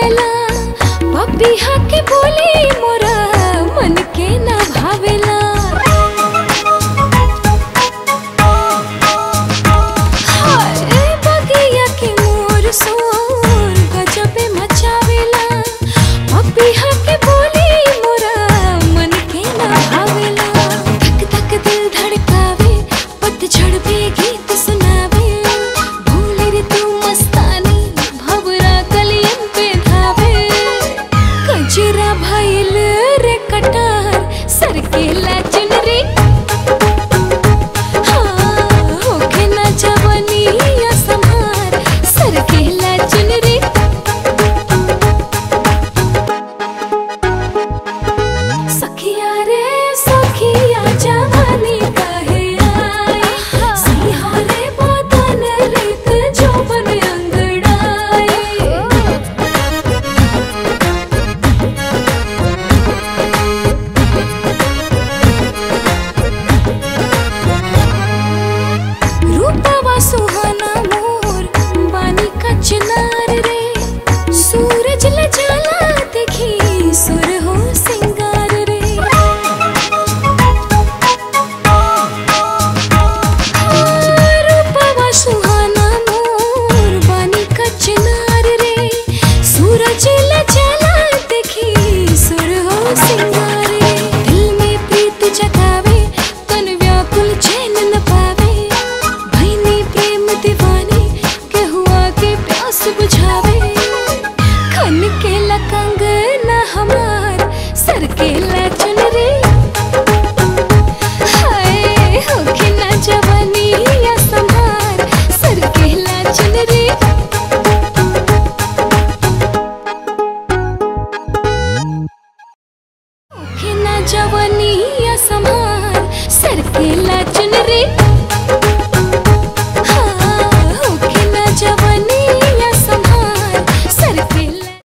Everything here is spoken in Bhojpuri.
आवेला पपिहा के बोली मोरा मन के ना भावेला हाय बगिया के मोर सोर गजबे मचावेला पपिहा के बोली मोरा मन के ना भावेला धक धक दिल धड़कावे पतझड़ पे गीत सुनावे भूले रे तू मस्तानी भवरा कलियन पे धावे कजरा भइल रे कटार सर के लाचन रे हाँ, होखे ना जवनिया संभार, सर के लाचन रे सखिया रे सखिया जवानी काहे आई सिंहा रे बदन रित जोबन अंगड़ाई रूपवा सुहाना मोर बानी का चिनार रे सूरज ल जाला देखी सुर हो सिंगार रे हाँ, रूपवा सुहाना मोर बानी का चिनार रे सूरज ल जाला देखी सुर हो सिंगार रे दिल में प्रीत जगावे तन व्याकुल चैन न पावे भैनी प्रेम दीवानी के हुआ के प्यास बुझावे खन के लकंग न हमार सर के लचन रे हाय होखे ना जवानी या संभार सर के लचन रे होखे ना जवानी या संभार सर के लाचन रे